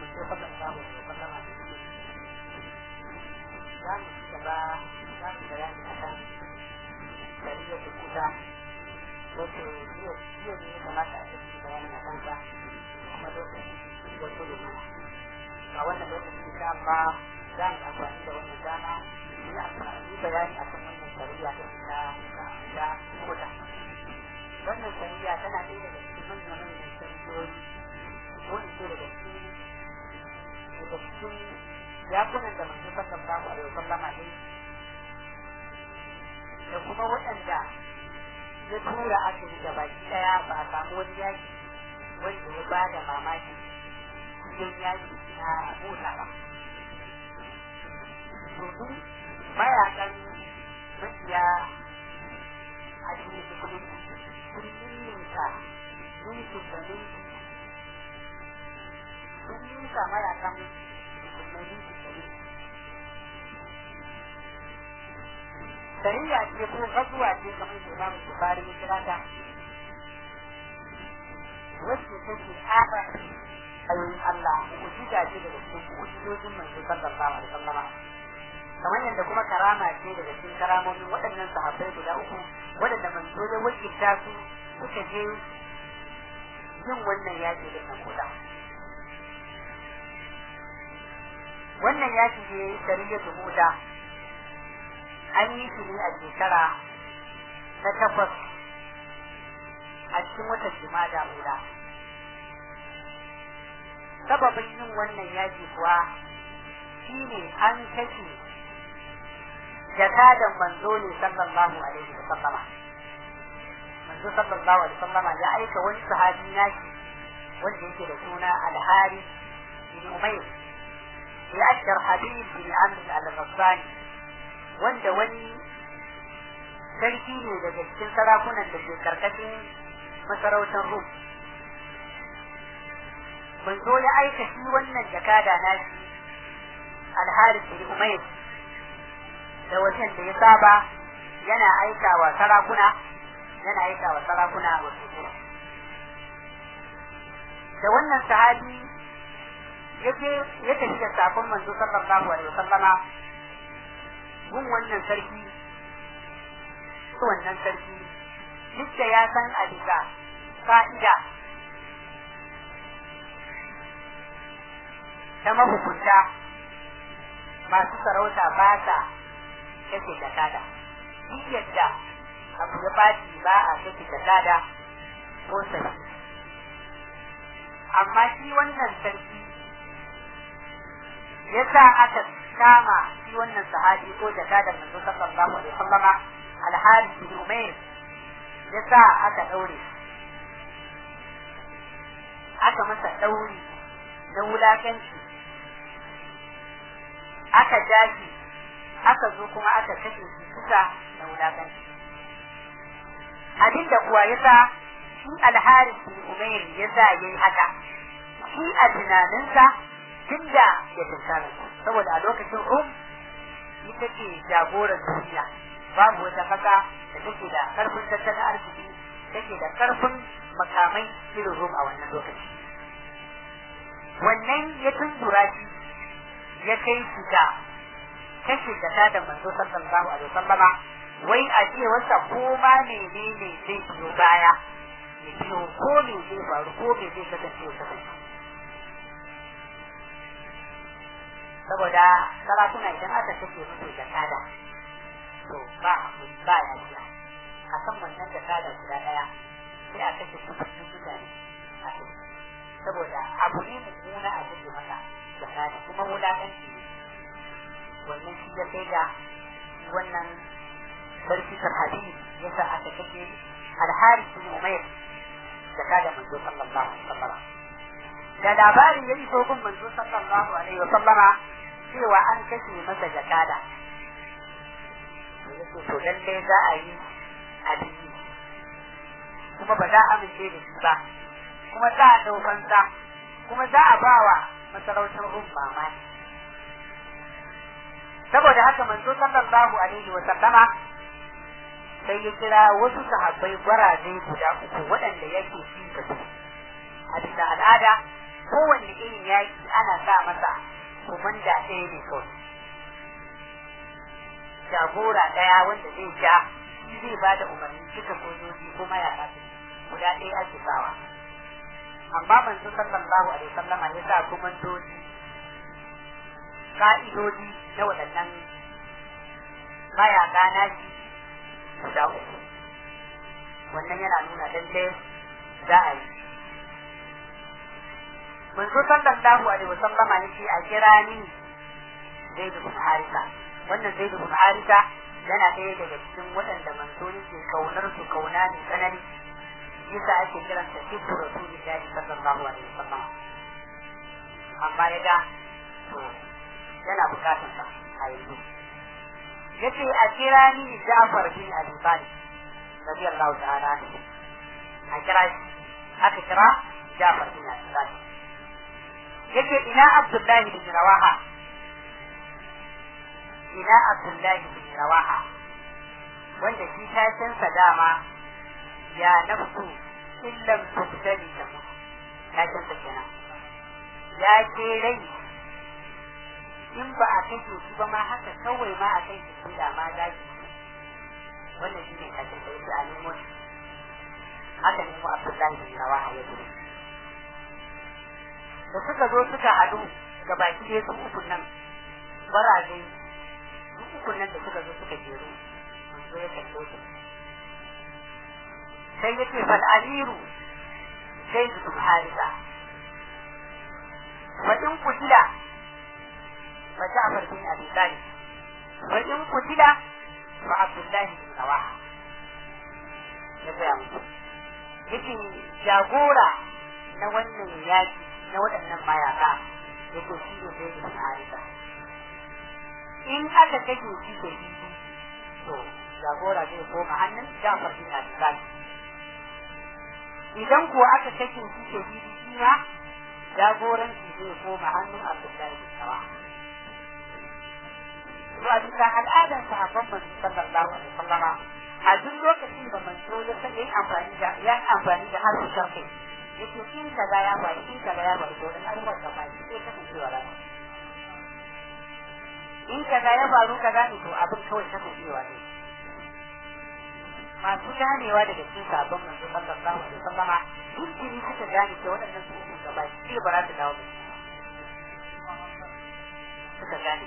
mu sai fatan samu da sallama da shi za mu ci gaba za mu bayani akan shari'a da kuta wato yau yau ne kamata a cikin bayani a kansa kuma lokaci wato da mana a wannan lokaci insha Allah za mu amfani da wannan dama yi amfani bayani akan wannan shari'a ta ta ta kuta wannan shari'a tana ɗaya daga cikin manyan manyan shari'o'i wani ce daga cikin daga cikin yakunan da manzo sallallahu alaihi wasallama ne da kuma waɗanda ya tura aka yi baki ɗaya ba a samu wani yaki wanda ya ba da mamaki cikin yaki na mota ba domin mayakan makiya a cikin cikin sun ninka ninkin da ninkin sun ninka mayakan musulmai ninkin da ninkin sariya ce ko gazuwa ce kamar da Imam Bukhari ya kira ta wacce take aka ayoyin Allah mu'jiza ce daga cikin mu'jizojin manzo sallallahu alaihi wasallam kamar yadda kuma karama ce daga cikin karamomin waɗannan sahabbai guda uku waɗanda manzo ya wakilta su suka je yin wannan yaƙi da nan kuda wannan yaƙi ne sariyatu muda an yi shi ne a shekara na takwas a cikin watan jimada mula sababin yin wannan yaji kuwa shi ne an kashe jakadan manzo ne sallallahu alaihi wa sallama manzo sallallahu alaihi wa sallama ya aika wani sahabi nashi wanda yake da suna alhari bin umayr ya ashar habib bin amr al-ghassani wanda wani sarki ne daga cikin sarakunan da ke karkashin masarautar Rum. Manzo ya aika shi wannan jakada na shi alharis bin Umayr da wajen da ya saba yana aika wa sarakuna yana aika wa sarakuna wasu da wannan sahabi yake ya tafi da sakon manzo sallallahu alaihi wasallama gun wannan sarki wannan sarki duk da ya san a bisa fa'ida ta mahukunta masu sarauta ba sa kake da kada duk yadda abu ya baci ba a kake da kada ko sarki amma shi wannan sarki ya sa aka kama shi wannan sahabi ko jakadan manzo sallallahu alaihi wasallama al-Harith bin Umayr ya sa aka daure aka masa dauri na wulakanci aka jashi aka zo kuma aka kashe shi kusa da wulakanci abinda kuwa ya sa shi al-Harith bin Umayr ya sa yayi haka shi a tunaninsa tunda ya tunkara saboda a lokacin Rum ita ce jagoran duniya babu wata kasa da take da karfin tattalin arziki take da karfin makamai irin Rum a wannan lokaci wannan ya tundura shi ya kai shi da kashe da da manzo sallallahu alaihi wasallama wai a ce wasa ko ma menene zai biyo baya ya biyo ko me zai faru ko me zai kasance ya kasance saboda sarakuna idan aka take musu jakada to ba ba ya biya a kan wannan jakada guda daya sai a kashe kusurin mutane a kai saboda abu ne mummuna a kashe maka jakada kuma wulakanci ne wannan shi ya kai ga wannan sarki sarhadi ya sa aka kashe alhari bin umair jakada manzo sallallahu alaihi wasallam da labari ya iso gun manzo sallallahu alaihi wasallama cewa an kashe masa jakada yake to lalle za a yi addini kuma ba za a amince da shi ba kuma za a daukan sa kuma za a bawa masarautar rum mamaki saboda haka manzo sallallahu alaihi wa sallama sai ya kira wasu sahabbai gwaraje guda uku waɗanda yake fi da su a bisa al'ada kowanne irin yaki ana sa masa komanda ɗaya ne kawai jagora ɗaya wanda zai ja shi zai ba da umarni duka sojoji ko mayaka su guda ɗaya ake sawa amma manzo sallallahu alaihi wasallama ya sa komandoji ka'idodi na waɗannan mayaka na shi guda uku wannan yana nuna lalle za a yi manzo sallallahu alaihi wasallama ya ce a kira ni zaidu bin harisa wannan zaidu bin harisa yana ɗaya daga cikin waɗanda manzo yake kaunar su kauna ne tsanani yasa ake kiran sa sibbu rasulillahi sallallahu alaihi wasallam amma ya ga to yana bukatar sa a yanzu yace a kira ni Ja'far bin Abi Talib radiyallahu ta'ala anhu a kira shi aka kira Ja'far bin Abi Talib yace ina Abdullahi bin Rawaha ina Abdullahi bin Rawaha wanda shi tashinsa dama ya nafsu illam tubtali ta mu tashinsa kenan ya ce rai in ba a kashe shi ba ma haka kawai ma a kai shi da ma za ki wannan shi ne tashin da yake a nemo shi haka nemo Abdullahi bin Rawaha ya gudu da suka zo suka haɗu ga baki ɗaya su uku nan baraje su uku nan da suka zo suka jeru manzo ya kalle su sai yake fal amiru sai su harisa fa in kutila fa Ja'far bin Abi Talib fa in kutila fa Abdullah bin Rawaha ya ga musu yake jagora na wannan yaki na waɗannan mayaka yake shi ne zai bin harisa in aka kashe shi da shi to jagora zai koma hannun Jafar bin Abi Talib idan kuwa aka kashe shi da shi shi ma jagoranci zai koma hannun Abdullahi bin Sawa to a bisa al'adar sahabban manzo sallallahu alaihi wasallama a duk lokacin da manzo ya san yin amfani da ya amfani da harfin sharhi yake in kaza ya faru in kaza ya faru to dan al'ummar da ba shi sai kasancewa rana in kaza ya faru kaza ne to abin kawai kasancewa ne masu ganewa daga cikin sabon manzo sallallahu alaihi wasallama duk jini suka gane cewa waɗannan su uku gaba shi ba za su dawo ba suka gane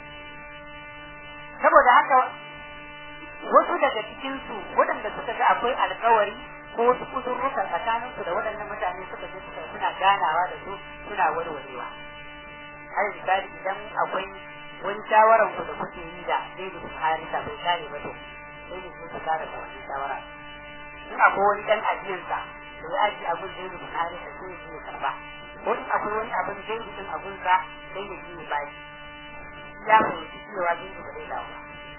saboda haka wasu daga cikin su waɗanda suka ga akwai alkawari ko wasu kudurrukan tsakanin su da waɗannan mutane suka je suka suna ganawa da su suna warwarewa har misali idan akwai wani shawaran ku da kuke yi da zai da harisa bai kare ba to sai ne su kare da wani shawara in akwai wani dan ajiyarsa da ya aji abin zai da harisa sai ya ya karba ko in akwai wani abin zai da din abun sa sai ya ji ya bashi ya fahimci cewa zai da zai dawo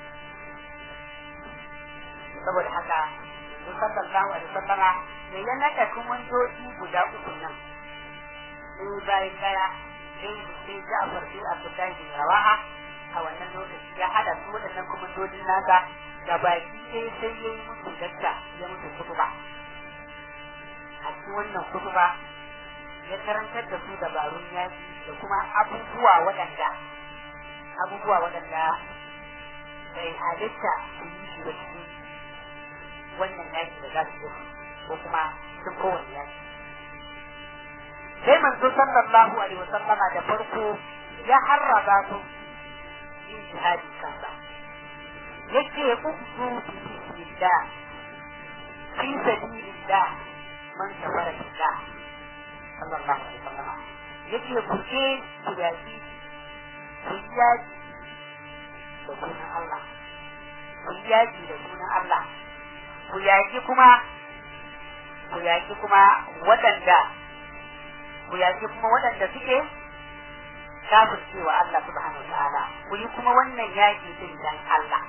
saboda haka sun sallallahu alaihi wasallama ne ya naka kuma doki guda uku nan sai bayan daya sai sai Ja'far bin Abdullahi bin Rawaha a wannan lokaci ya hada su waɗannan komandodin nasa da baki sai sai ya yi musu dakka ya musu kutuba a cikin wannan kutuba ya karantar da su dabarun yaki da kuma abubuwa waɗanda abubuwa waɗanda bai halitta su yi shi da cikin wannan yaki da za su yi ko kuma cikin kowane yaki sai manzo sallallahu alaihi wasallama da farko ya harraba su yin jihadi kansa yake ukzu bi bismillah fi sabilillah man kafara billah sallallahu alaihi wasallama yake buke ku yaki ku yaki da sunan Allah ku yaki da sunan Allah ku yaki kuma ku yaki kuma waɗanda ku yaki kuma waɗanda suke kafircewa Allah subhanahu wa ta'ala ku yi kuma wannan yaki din dan Allah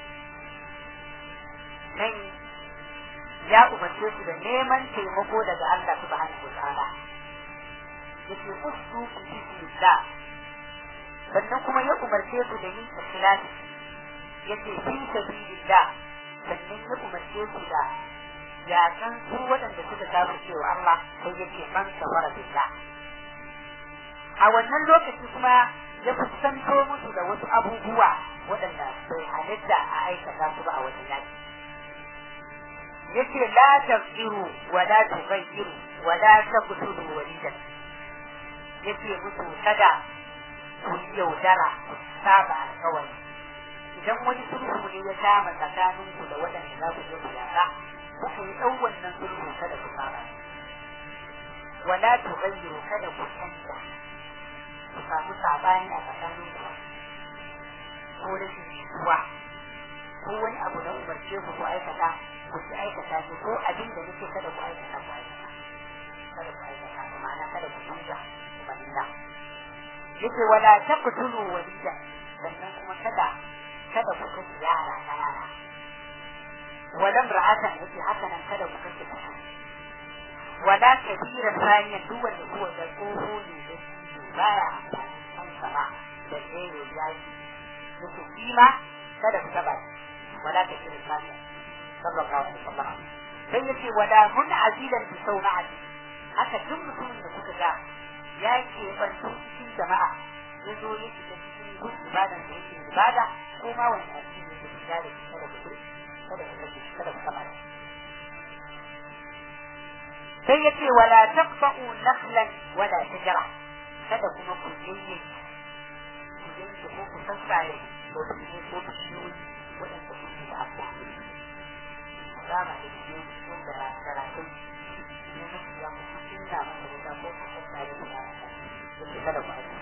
nan ya umarce su da neman taimako daga Allah subhanahu wa ta'ala yake usu ku bismillah sannan kuma ya umarce su da yin ikhlasi yake fi sabilillah sannan ya umarce su da yakan su waɗanda suka kafircewa Allah sai yake man kafara billah a wannan lokaci kuma ya fuskanto musu da wasu abubuwa waɗanda bai halitta a aikata su ba a wajen yaki yace la tafsiru wa la tughayyiru wa la taqtulu walidan yace musu kada ku yi yaudara ku saba alkawari idan wani sulhu ne ya kama tsakanin ku da waɗanda za ku je ku yaka ku yi ɗau wannan sulhu kada ku saba wa la tughayyiru kada ku canza ku samu sabani a tsakanin ku ko rashin jituwa ko wani abu na umarce ku ku aikata ku ci aikata shi ko abin da nake kada ku aikata ku aikata kada ku aikata ku ma'ana kada ku canza umarnina yake wala taqtulu walida sannan kuma kada kada ku kashe yara kanana wala ra'atan yake haka nan kada ku kashe kanana wala kabira saniya duk wanda kuwa da tsoho ne da shi baya amfani kan sama da tsere yaji yake kima kada ku taba wala kabira saniya sallallahu alaihi wasallam sai yace wala mun azilan bi sauna'ati haka duk mutumin da kuka ga ya ke bantu cikin jama'a ya zo ya shiga cikin duk ibadan da yake ibada ko ma wani addini da ke da shi kada ku kada ku kace kada ku kama sai yace wala taqfa'u nakhlan wala shajara kada kuma ku yanke ku yanke ko ku sassare ko ku ne ko ku shiyoyi waɗanda kuke da abuwa dama da shi wanda na karatun ne mutu ya mutu cinna masa wuta ko ku sassare ku da yake kada ku aika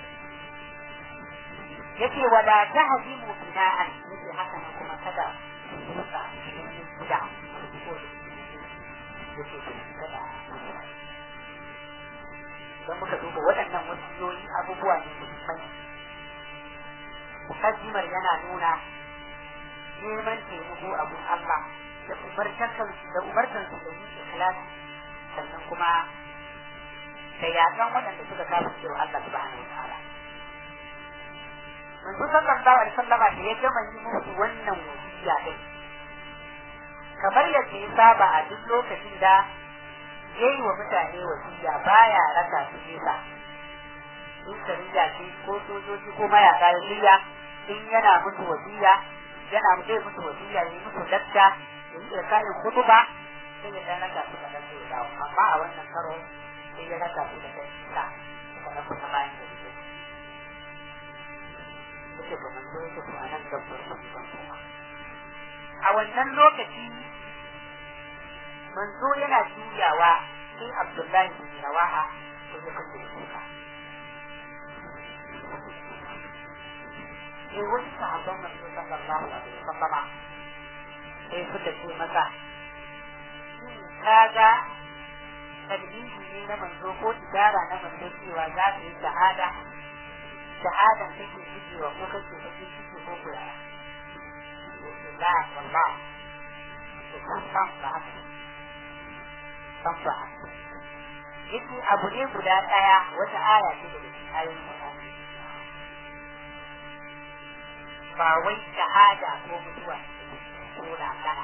yake wala tahdimu bina'an yake haka nan kuma kada ku rusa cikin gida ko yake kada don muka duba waɗannan wasiyoyi abubuwa ne muhimmai mukaddimar yana nuna neman taimako a gun Allah da umartansu da umartansu da yin ikhlasi sannan kuma da yakan waɗanda suka kama cewa Allah subhanahu wa ta'ala manzo sallallahu alaihi wasallama da ya gama yi musu wannan wasiya din kamar yadda ya saba a duk lokacin da yayi wa mutane wasiya baya raka su nesa in sarija ce ko sojoji ko mayaka ya shirya in yana musu wasiya yana zai musu wasiya ya yi musu lakta ya yi kayan kutuba sai ya dan raka su da dan sai dawo amma a wannan karo sai ya raka su da dan sa suka raka ta bayan da su yake ba mun zo yake a nan dabbar su a wannan lokaci manzo yana juyawa sai Abdullahi bin Rawaha ko ya kace kuka sai wasu sahabban manzo sallallahu alaihi wasallam sai suka ce masa kaga tadbiji ne na manzo ko idara na manzo cewa za ka yi shahada shahada take jigewa ko kake kake ciki ko ko ya la wallah san san ba haka san ba yake abu ne guda daya wata aya ce daga cikin ayoyin Qur'ani ba wai shahada ko mutuwa ko lakana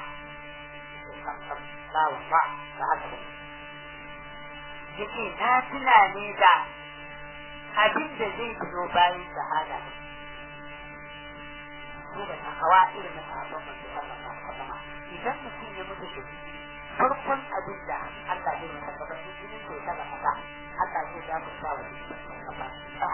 ba wa ba ba haka ba yake na tuna ne da abin da zai biyo bayan shahada ko da takawa irin na sahabban manzo sallallahu alaihi wasallam idan mutum ya mutu shi farkon abin da Allah zai masa gaba in jinin ko ta gaba Allah zai ya musa wa gaba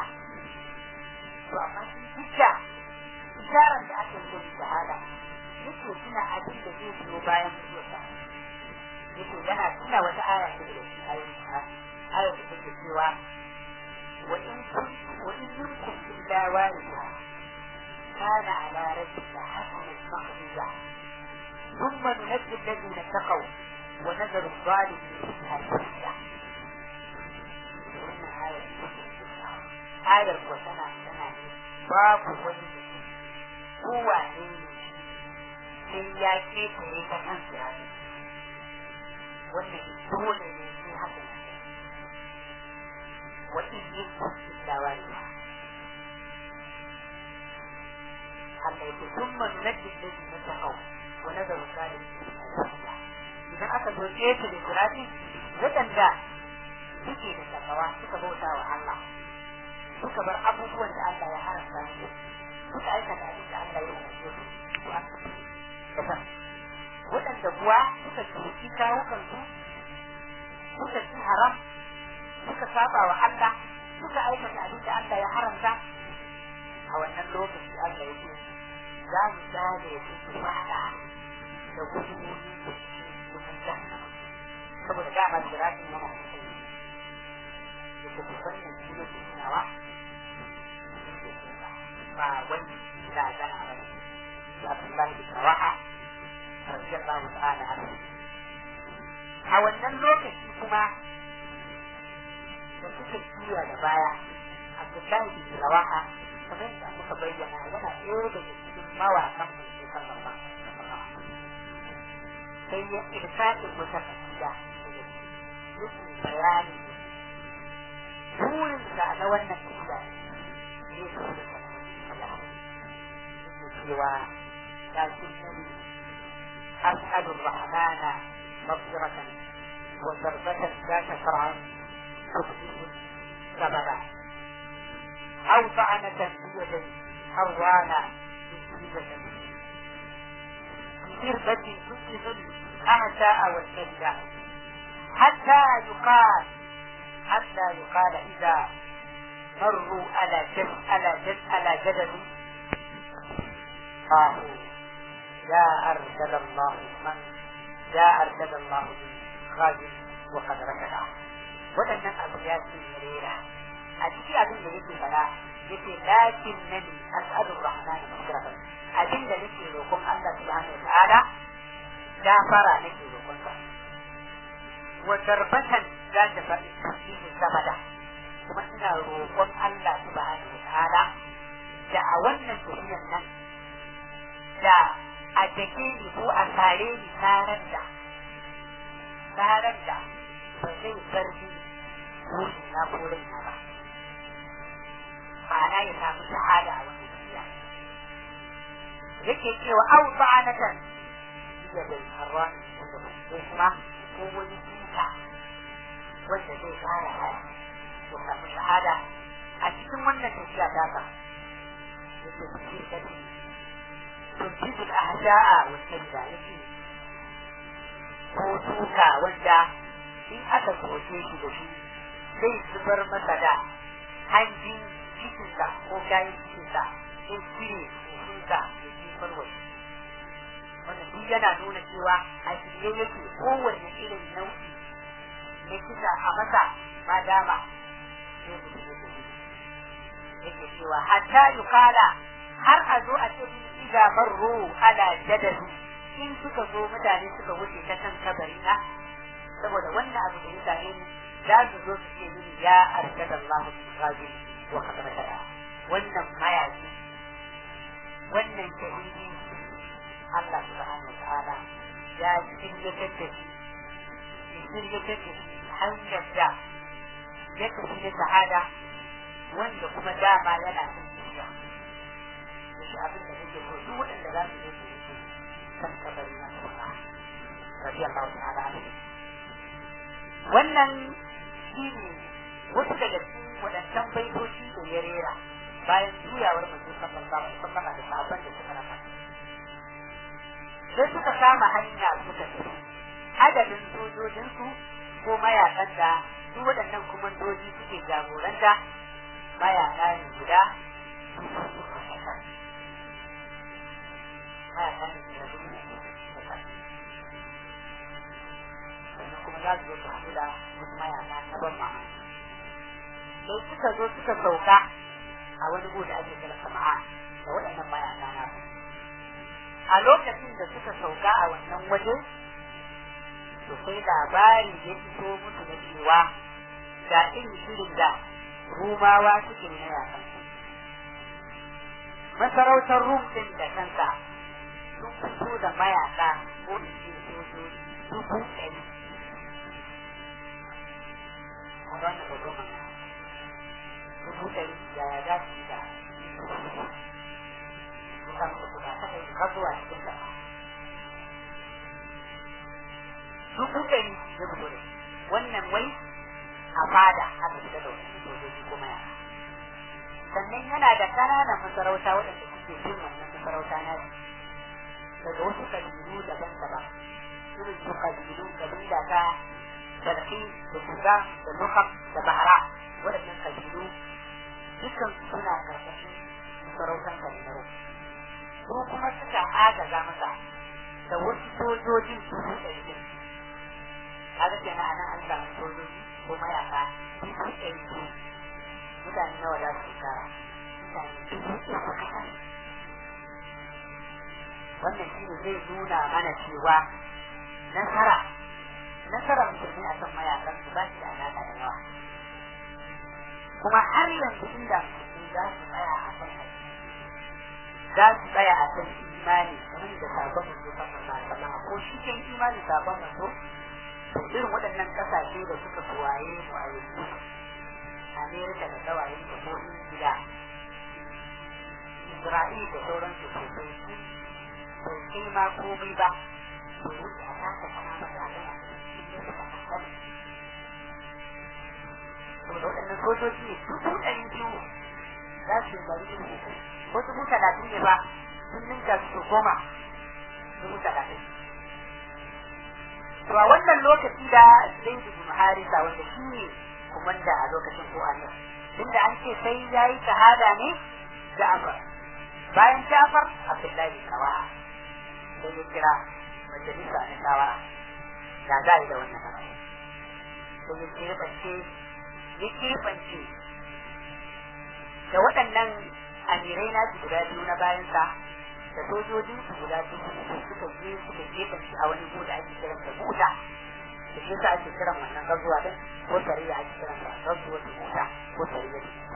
to amma shi dukka isharar da ake yi shahada yake tuna abin da zai biyo bayan mutuwarsa yake yana tuna wata aya ce da shi ayoyin aya da take cewa wa in kun wa in minkum illa waridha kana ala rabbika hasban maqdiya ثم ننجي الذين اتقوا ونذر الظالمين فيها جثيا ayar ko tana tana ne babu wani kowa ne sai ya ketare ta kan sirari wannan dole ne sai haka ne wa in yi illa wani Allah ya ce sun manu na jikin na takau wa nazarin zalim idan aka zo ƙeta da sirari waɗanda suke da takawa suka bauta wa Allah suka bar abubuwan da Allah ya haramta su suka aikata abin da Allah ya umarce su to an kasa waɗanda kuwa suka cuci kawukansu suka ci haram suka saba wa Allah suka aikata abin da Allah ya haramta a wannan lokaci Allah ya ce za mu tsare su su fada da gudunmomi da cikin jahannama saboda dama jirafin yana da kai da ke wannan shi ne tunawa ba wani da gana ba ne da Abdullahi bin Rawaha radiyallahu ta'ala anhu a wannan lokaci kuma da suka juya da baya Abdullahi bin Rawaha kamar yadda muka bayyana yana ɗaya daga cikin mawaƙan mulki sallallahu alaihi wasallam sai ya irsaɗin wata kasida daga cikin bayani burinsa na wannan kasida ne su da cewa lakinnani أسأل الرحمن مغفرة وضربة ذات شرعا تخفيه سببا أو طعنة بيد حوانا مسجدة بقربة تجد الأعداء والكلة حتى يقال حتى يقال إذا مروا على جد على جد على جدل قالوا يا أرسل الله من يا أرسل الله غازي وقد ركض waɗannan abu ya ce rera a ciki abin da yake fara yake lakin nani as'adur rahmani maghfiratan abin da nake roƙon Allah subhanahu wataala gafara nake roƙon sa wa darbatan za ta faɗi tasbihi sabada kuma ina roƙon Allah subhanahu wataala da a wannan tafiyar nan da a dake ni ko a sare ni tarar da tarar da ba zai bar ni ruhi na ko raina ba ma'ana ya samu shahada a wannan tafiya yake cewa au ba'anatan iya bai harran wanda ba ko kuma ko wani duka wanda zai fara haya ya samu shahada a cikin wannan tafiya ta ka yake cikin kadi تنجز الأعداء والكلة يجي ko duka wanda in aka soke shi da shi zai zubar masa da hanjin cikinsa ko kayan cikinsa sai cire cikinsa ya jefar wa wanda duk yana nuna cewa a shirye yake kowanne irin nau'i na kisa a masa ma dama sai mutum yake yake cewa hatta yukala har a zo a ce iza marru ala jadadu in suka zo mutane suka wuce ta kan kabari na saboda wannan abu da ya same ni za su zo su ce mini ya arshada Allah bin ghazi wa kadar kada wannan mayaki wannan shahidi Allah subhanahu wa ta'ala ya shiryatar da shi ya shiryatar da shi hanyar da ya tafi da sa'ada wanda kuma dama yana son shirya da shi abin da nake so duk waɗanda za su yi su yi kan kabari na kuma rabi Allah ta'ala alaihi wannan shi ne wasu daga cikin waɗancan baitoci da ya rera bayan juyawar manzo sallallahu alaihi wasallam da sahabban da suka rafa sai suka kama hanya suka tafi adadin sojojinsu ko mayakan da su waɗannan kumandoji suke jagoranta mayaka ne guda mayaka ne guda sannan kuma za su zo su haɗu da wasu mayaka na ban mamaki sai suka zo suka sauka a wani gu da ake kira sama'a da waɗannan mayaka na a lokacin da suka sauka a wannan waje to sai labari ya iso musu da cewa ga irin shirin da rumawa suke na yakan masarautar rum din da kanka sun fito da mayaka ko in ce sojoji dubu ɗari a wannan babban magana dubu ɗari yaya za su yi da kusan su ba ta kai ka zuwa cikin da dubu ɗari ya fito da wannan wai a fada aka fita da wani sojoji kuma ya sannan yana da ƙananan masarauta waɗanda suke bin wannan masarauta na daga wasu kabilu daban-daban irin su kabilu kabila ta sarki da kuga da nukam da bahara waɗannan kabilu dukkan suna karkashin masarautar kabilu su kuma suka agaza masa da wasu sojojin dubu ɗari ɗin kaga kenan anan an samu sojoji ko mayaka dubu ɗari biyu mutane nawa za su kara mutane dubu uku kasan wannan shi ne zai nuna mana cewa nasara nasara musulmi a kan mayakan su ba shi da alaƙa da yawa kuma har yanzu inda musulmi za su tsaya a kan za su tsaya a kan imani kamar da sabon manzo sallallahu alaihi wasallam ko shi kan imani sabon manzo to irin waɗannan ƙasashe da suka tuwaye mu a yanzu Amerika da kawayen da ko Ingila Isra'il da sauran su ko bai su bai kai ma komai ba to wuce a kasa kama masa a kan cikin suka kasar to da waɗannan sojoji ne dubu ɗari biyu za su yi bari irin ko dubu talatin ne ba sun ninka su goma dubu talatin to a wannan lokaci da zai dubu harisa wanda shi ne kumanda a lokacin ko a nan tunda an ce sai ya yi shahada ne Ja'far bayan Ja'far Abdullahi kawa sai ya kira majalisa na shawara da za a yi da wannan abu sai ya keɓance ya keɓance da waɗannan amirai na su guda biyu na bayansa da sojojin su guda biyu suka je suka keɓance a wani guda ake kiransa buta da shi yasa ake kiran wannan gazuwa din ko sariya ake kiran sa gazuwa da mota ko sariya da mota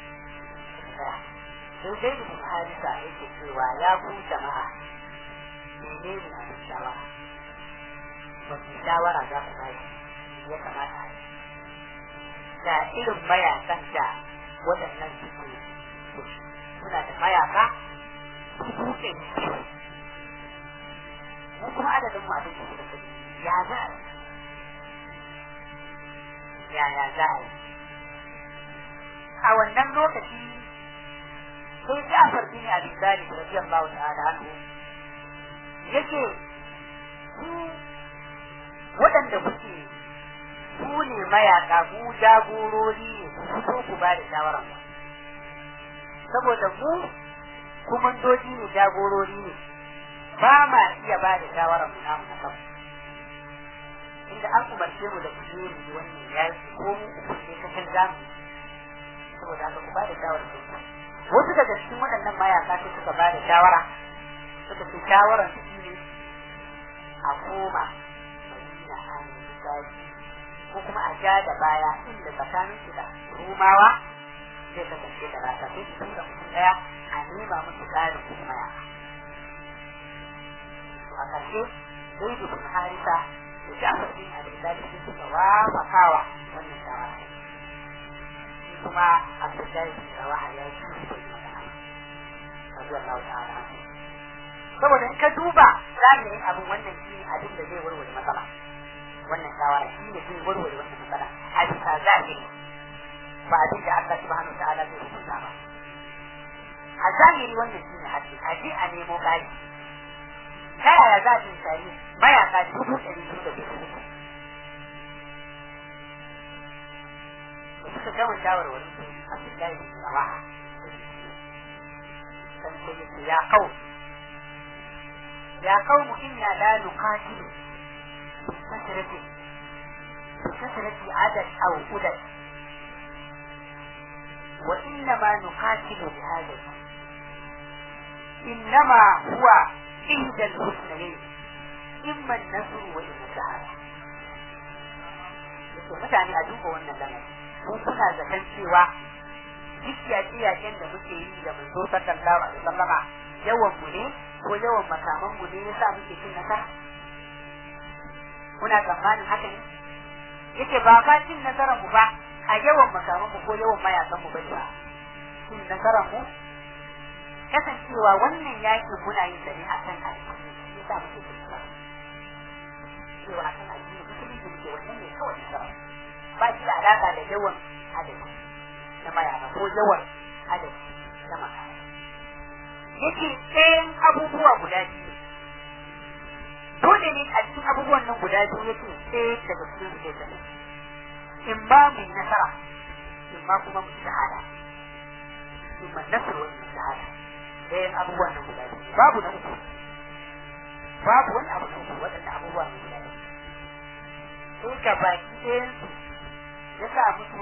sai dai da harisa yake cewa ya ku jama'a mene ne a shawara wata shawara za ku bai ya kamata a yi da irin mayakan da waɗannan suke suna da mayaka dubu ɗari mu kuma adadin mu abin da suka ya za a yi yaya za a yi a wannan lokaci sai Ja'far bin Abi Talib radiyallahu ta'ala anhu yake ku waɗanda kuke ku ne mayaka ku jagorori ne ku fito ku ba da shawaran mu saboda mu kumandoji ne jagorori ne ba ma iya ba da shawaran mu namu na kanmu inda an umarce mu da kuje mu wannan yaki ko mu umarce ka kan zamu saboda haka ku ba da shawara su wasu daga cikin waɗannan mayaka sai suka ba da shawara suka ce shawaran su ne a koma madina a nemi ko kuma a ja da baya inda tsakanin su da rumawa zai kasance da rasa sai su tura mutum ɗaya a nema musu ƙarin kuma mayaka a ƙarshe zai dubin harisa da Ja'far bin Abi Talib sun suka wafakawa wannan shawara shi kuma Abdullahi bin Rawaha ya yi shi da magana radiyallahu ta'ala saboda in ka duba zahirin abin wannan shi ne abin da zai warware matsala wannan shawara shi ne zai warware wannan matsala a bisa zahiri ba abin da Allah subhanahu wa ta'ala zai hukunta ba a zahiri wannan shi ne haƙƙi a je a nemo ƙari ta yaya za a tsari mayaka dubu ɗari biyu da dubu uku da suka gama shawarwarin su a cikin bin rawaha dan ko yace ya kau ya kau mu inna la nuqatilu bi kasrati bi kasrati adad aw udad wa innama nuqatilu bi hadha إنما هو إحدى الحسنين إما النصر وإما الشهادة mutane a duba wannan lamari mun kuna zaton cewa duk yaƙe-yaƙen da muke yi da manzo sallallahu alaihi wasallama yawan mu ne ko yawan makaman mu ne yasa muke cin nasara kuna tsammanin haka ne yace ba ba cin nasarar mu ba a yawan makaman mu ko yawan mayakan mu bane ba cin nasarar mu kasancewa wannan yaƙi muna yin sa ne akan addini yasa muke cin nasara cewa akan addini musulunci muke wannan ne kawai nasara ba shi da alaƙa da yawan adadi na mayaka ko yawan adadi na makaya yake ɗayan abubuwa guda biyu dole ne a cikin abubuwan nan guda biyu yake ɗaya daga cikin su ke zama in ma mu yi nasara in ma kuma mu shahada in ma nasar wani shahada ɗayan abubuwan nan guda biyu babu na uku babu wani abu na uku waɗanda abubuwa ne guda biyu sai ga baki ɗayan su ya sa musu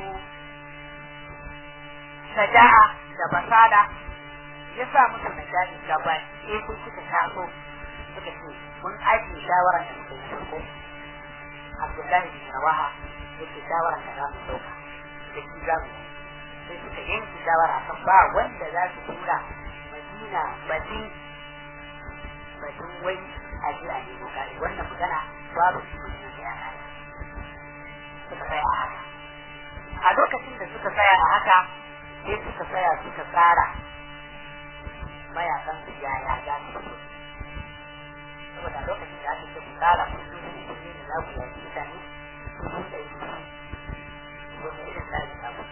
shaja'a da basada ya sa musu najari ga baki ɗaya sai suka taso suka ce mun ajiye shawarar da muka yi farko Abdullahi bin Rawaha yake shawarar da za mu ɗauka da shi za mu sai suka yanke shawara kan ba wanda za su tura Madina batun batun wai a je a nemo kare wannan magana babu shi Madina da ya kare suka tsaya a haka a lokacin da suka tsaya a haka sai suka tsaya suka tsara mayakan su yaya za su fito saboda lokacin da aka ce ku tsara kullum kullum da za ku yaki mutane kullum da yi wani irin tsari za ku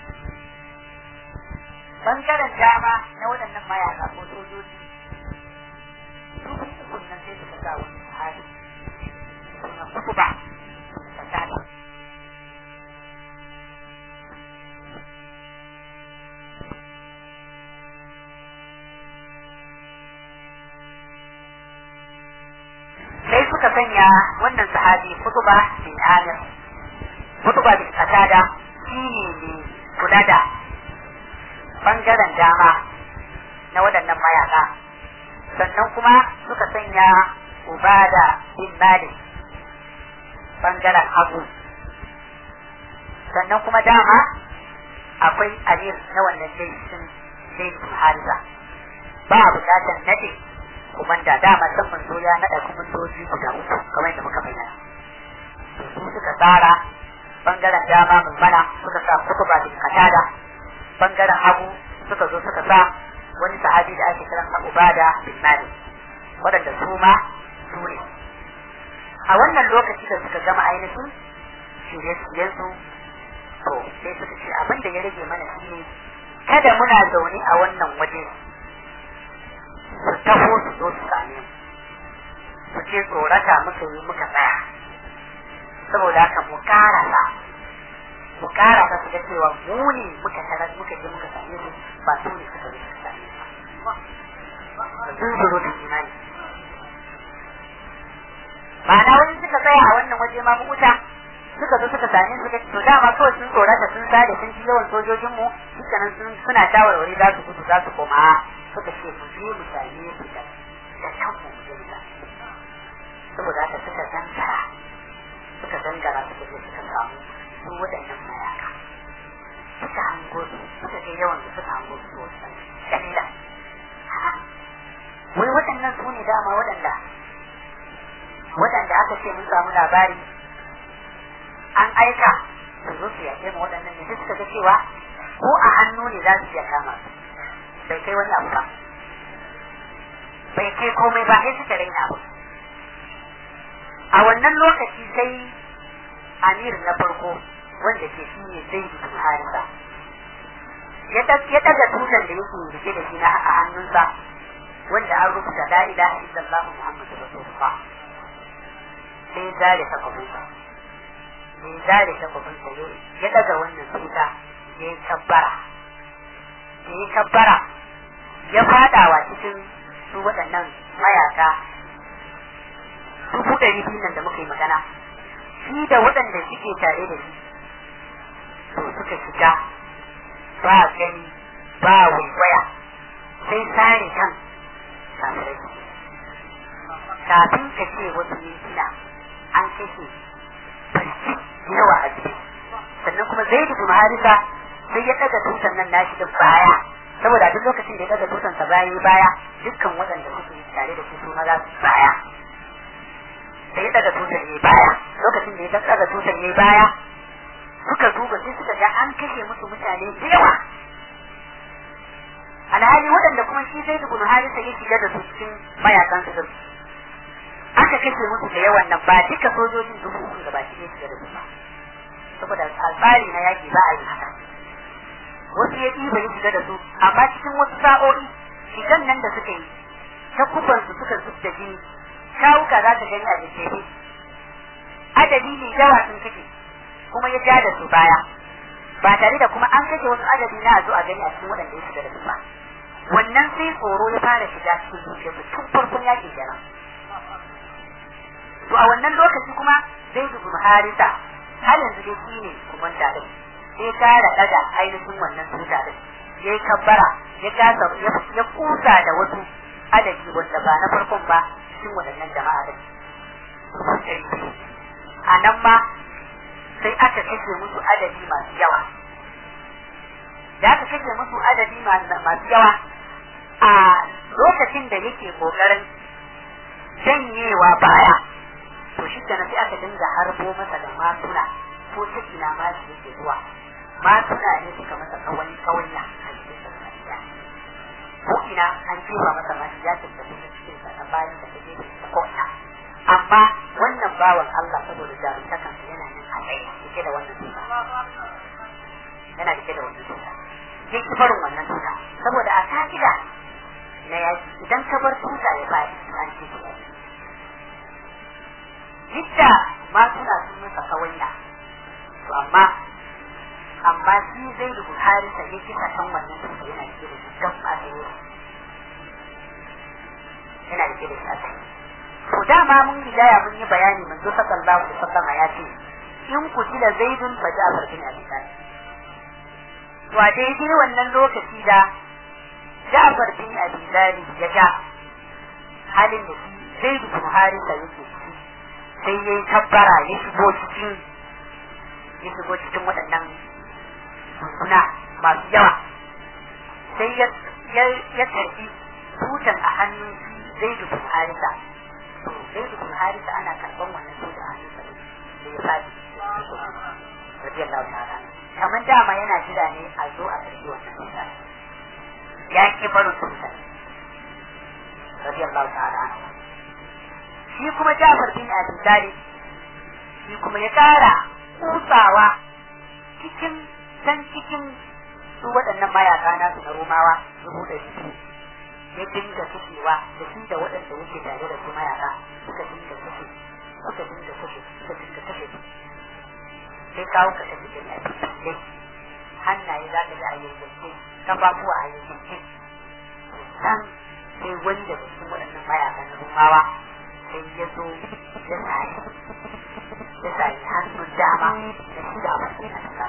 bangaren dama na waɗannan mayaka ko sojoji su ukun nan sai suka sa wani hali suna kuku ba ta tada sai suka sanya wannan sahabi kutuba bin amir kutuba bin qatada shine ne kula da bangaren dama na waɗannan mayaka sannan kuma suka sanya ubada bin malik bangaren hagu sannan kuma dama akwai amir na wannan laifin laifin harisa ba a bukatar nade kumanda dama san manzo ya nada kumandoji guda uku kamar yadda muka bayyana su suka tsara bangaren dama mun mana suka sa kutuba bin katada bangaren hagu suka zo suka sa wani sahabi da ake kiran Ubada bin Malik waɗanda su ma su ne a wannan lokaci da suka gama ainihin shirye-shiryen su to sai suka ce abin da ya rage mana shi ne kada muna zaune a wannan waje su taho su zo su same mu su ce tsorata muka yi muka tsaya saboda haka mu karasa mu karasa su ga cewa mu ne muka tarar muka je muka same su ba su ne suka zo suka same su ba sun zuro da imani ma'ana wani suka tsaya a wannan waje ma mu wuta suka zo suka same su to dama kawai sun tsorata sun sare sun ji yawan sojojin mu dukkanin sun suna shawarwari za su gudu za su koma suka ce mu je mu same su da da kanmu mu je mu saboda haka suka zangara suka zangara suka je suka samu su waɗannan mayaka suka hango su suka ga yawan su suka hango su wasan dalila wai waɗannan su ne dama waɗanda waɗanda aka ce mun samu labari an aika su zo su yaƙe mu waɗannan ne suka ga cewa ko a hannu ne za su iya kama su bai kai wani abu ba bai kai komai ba sai suka raina abu a wannan lokaci sai amir na farko wanda ke shi ne zai yi harisa ya daga tutan da yake rike da shi na a hannunsa wanda an rubuta la ilaha illallah muhammadu rasulullah sai zare takobinsa sai zare takobinsa ya daga wannan tuta ya yi kabbara ya yi kabbara ya fadawa cikin su waɗannan mayaka dubu ɗari biyu nan da muka yi magana shi da waɗanda suke tare da shi to suka shiga ba gani ba waiwaya sai sare kan kafirai kafin ka ce wasu mintuna an kashe farki yawa a jiki sannan kuma zai da harisa sai ya ɗaga tutan nan nashi da baya saboda duk lokacin da ya ɗaga tutan sa baya baya dukkan waɗanda suke tare da shi su ma za su baya sai ya daga tutar ne baya lokacin da ya daga tutar ne baya suka duba sai suka ga an kashe musu mutane da yawa alhali waɗanda kuma shi zai dubu harisa ya shiga da su cikin mayakan su aka kashe musu da yawan nan ba duka sojojin dubu uku da ba shi ne shiga da su ba saboda alfari na yaki ba a yi haka wasu ya ɗiba ya shiga da su amma cikin wasu sa'o'i shigan nan da suka yi ta kubansu suka zub da jini kawuka za ta gani a jikere adadi ne yawa sun kashe kuma ya ja da su baya ba tare da kuma an kashe wasu adadi na zo a gani a cikin waɗanda ya shiga da su ba wannan sai tsoro ya fara shiga cikin zuciyarsu tun farkon yaƙi kenan to a wannan lokaci kuma zai dubu harisa har yanzu dai shi ne kumanta din sai kara daga ainihin wannan tuta din yayi kabbara ya kasa ya kusa da wasu adadi wanda ba na farkon ba cikin waɗannan jama'a din a nan ma sai aka kashe musu adadi masu yawa da aka kashe musu adadi masu yawa a lokacin da yake kokarin janyewa baya to shi kenan sai aka dinga harbo masa da matuna ko ta ina ma shi yake zuwa matuna ne suka masa kawai kawanya a cikin sa ko ina an jefa masa ma ya tattace da cikin sa ta bayan da take da ko ina amma wannan bawan Allah saboda jarumtakan yana nan a tsaye yake da wannan tuta yana da da wannan tuta yake barin wannan tuta saboda a ka'ida na yaki idan ka bar tuta ya bayi an ce Jidda ma suna sun masa kawanya to amma amma shi zai da Buhari sa ya kisa kan wannan tuta yana da da shi don a tsaye yana da da shi a tsaye to dama mun rigaya mun yi bayani manzo sallallahu alaihi wasallam ya ce in kutila zaidun fa ja'far bin abi talib to a daidai wannan lokaci da ja'far bin abi talib ya ga halin da zaidu bin harisa yake ciki sai ya yi tabbara ya shigo cikin ya shigo cikin waɗannan suna masu yawa sai ya karfi tutan a hannun zaidu bin harisa sai da kun harisa ana karban wannan su da hannun sa da ya fadi radiyallahu ta'ala kamar dama yana jira ne a zo a karbi wannan tuta ya ki barin tuta radiyallahu ta'ala shi kuma Jafar bin Abi Talib shi kuma ya kara kusawa cikin can cikin su waɗannan mayaka nasu na Romawa dubu ɗari biyu ya dinga kashewa da shi da waɗanda yake tare da su mayaka suka dinga kashe suka dinga kashe suka dinga kashe sai kawo ka kashe da yafi hannaye za ka ji a yankince kafafuwa a yankince san sai wani daga cikin waɗannan mayakan rumawa sai ya zo ya sari ya sari hannun dama da shi da abin da ta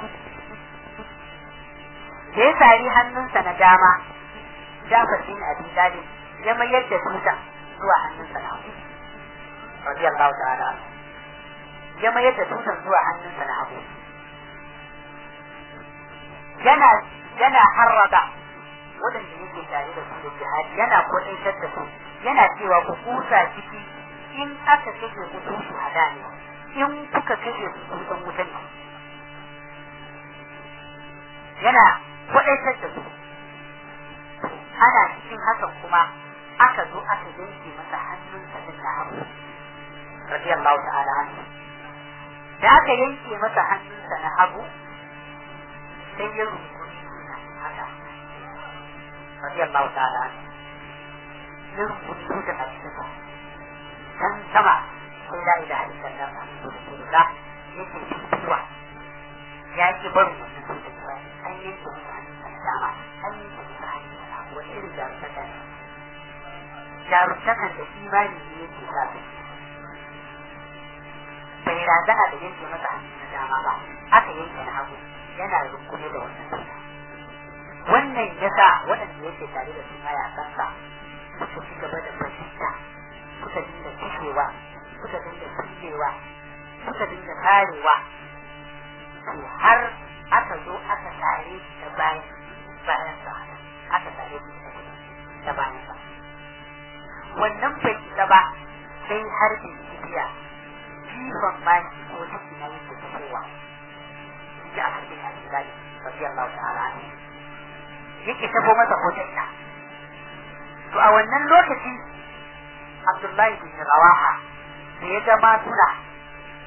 da ya sari hannunsa na dama Jafar bin Abi Talib ya mayar da tuta zuwa hannunsa na hagu. Radiyallahu ta'ala. Ya mayar da tutan zuwa hannunsa na hagu. Yana yana harraba waɗanda yake tare da su da jihadi yana kwaɗaitar da su yana cewa ku kusa ciki in aka kashe ku sun shahada ne in kuka kashe ku kun san wuta ne yana kwaɗaitar da su ana cikin hakan kuma aka zo aka yanke masa hannunsa din na hagu radiyallahu ta'ala anhu da aka yanke masa hannunsa na hagu sai ya rungumi haka radiyallahu ta'ala anhu ya rungumi tuta a cikin sa can sama sai la ilaha illallah muhammadu rasulullah yake fitowa ya ki barin wannan tuta ba an yanke masa hannunsa na dama an yanke masa hannunsa wani irin jarumtaka ne jarumtakan da imani ne yake sa su bai razana da yanke masa hannu na dama ba aka yanke na hagu yana rungume da wannan suna wannan ya sa waɗanda yake tare da su mayakansa suka ci gaba da fahimta suka dinga kashewa suka dinga kullewa suka dinga karewa to har aka zo aka tare da bayan bayan sa aka tare da bayan sa wannan bai isa ba sai har da kibiya jifan maki ko ciki na yake fitowa da aka ce a cikin rabbi Allah ta'ala ne yake tabo masa hujjarta to a wannan lokaci Abdullahi bin Rawaha da ya ga matuna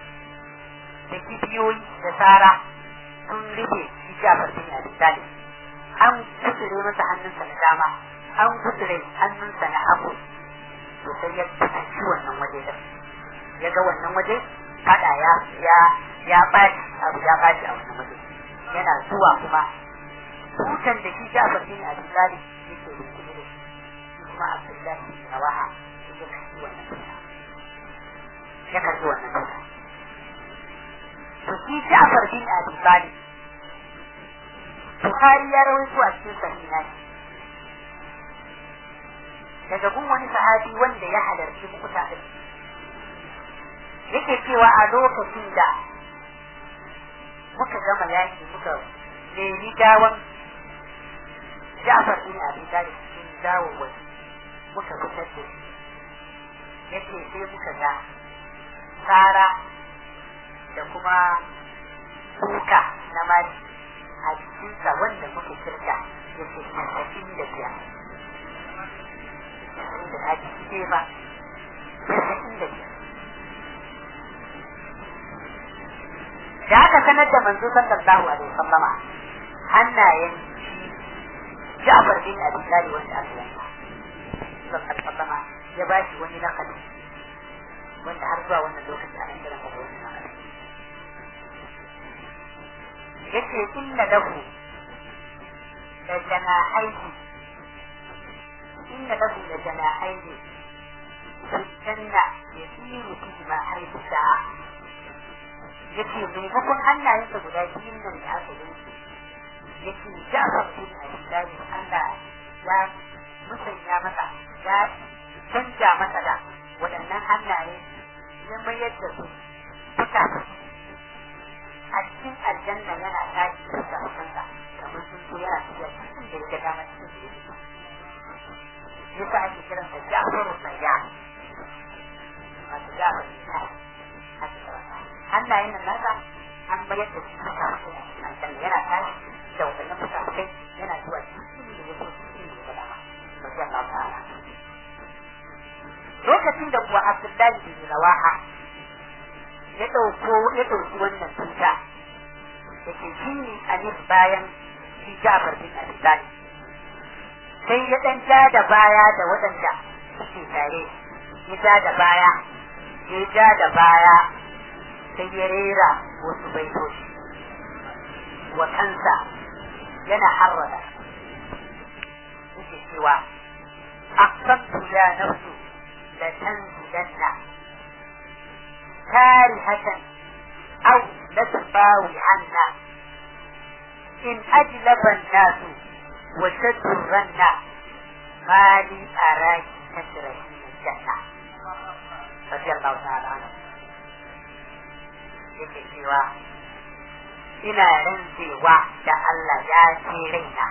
da kibiyoyi da tsara sun rufe shi Jafar bin Abi Talib an kutsure masa hannunsa na dama an kutsure hannunsa na hagu to sai ya fuskanci wannan waje da ya ga wannan waje fada ya ya ya baci abu ya baci a wannan waje yana zuwa kuma tutan da shi Ja'far bin Abi Talib yake rubuce da shi kuma Abdullahi bin Rawaha ya karbi wannan tuta ya karbi wannan tuta to shi Ja'far bin Abi Talib Bukhari ya rawaito a cikin sahiha daga gun wani sahabi wanda ya halarci mukuta din yake cewa a lokacin da muka gama yaki muka nemi gawan Ja'far bin Abi Talib cikin dawo wani muka fitar da shi yake sai muka ga tsara da kuma kuka na mali a cikinsa wanda muka kirga yake tasa'in da biyar tasa'in da ake ce ba tasa'in da biyar da aka sanar da manzo sallallahu alaihi wasallama hannayen Ja'far bin Abi Talib wanda aka yanka sallallahu alaihi wasallama ya ba shi wani nakali wanda har zuwa wannan lokaci ana kiran da wani nakali yace inna lahu da janahaihi inna lahu da janahaihi janna yasiru fi ma haifu sa'a yace maimakon hannayensa guda biyun nan da aka yi yace Ja'far bin Abi Talib Allah ya musanya masa ya canja masa da waɗannan hannaye ya mayar da su suka a cikin aljanna yana tashi da kansa kamar sun so yana tafiya cikin da ya ga dama cikin da ya yasa ake kiran sa Ja'far Sayya wato Ja'far bin hannayen nan nasa an bayar da su suka aljanna yana tashi da waɗannan mutakai yana zuwa cikin da ya so cikin da ya ga dama radiyallahu ta'ala lokacin da kuwa Abdullahi bin Rawaha ya ɗauko ya ɗauki wannan tuta da ke shi ne alif bayan shi Jafar bin Abi Talib sai ya ɗan ja da baya da waɗanda suke tare ya ja da baya ya ja da baya sai ya rera wasu baitoci wa kansa yana harrada yake cewa aqsamtu ya nafsu la tanzilanna كارهة أو لتباوي عنا إن أجلب الناس وشد الرنة ما لي أراك تشرحين الجنة رضي الله تعالى عنه yake cewa ina rantsewa da Allah ya ce raina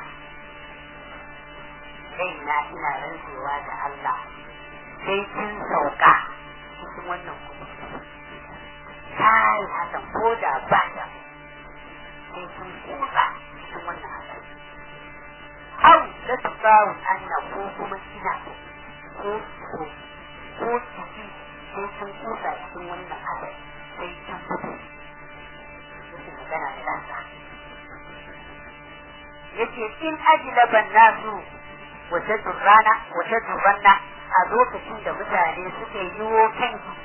raina ina rantsewa da Allah sai kin sauka cikin wannan kuma kai hakan ko da ba ta sai sun kusa cikin wannan hakan au da su kawo anna ko kuma kina ko ko ko ciki sai sun kusa cikin wannan hakan sai sun fito yake magana da ɗansa yake in ajilaban nasu wace turrana wace turranna a lokacin da mutane suka yi yiwo kanki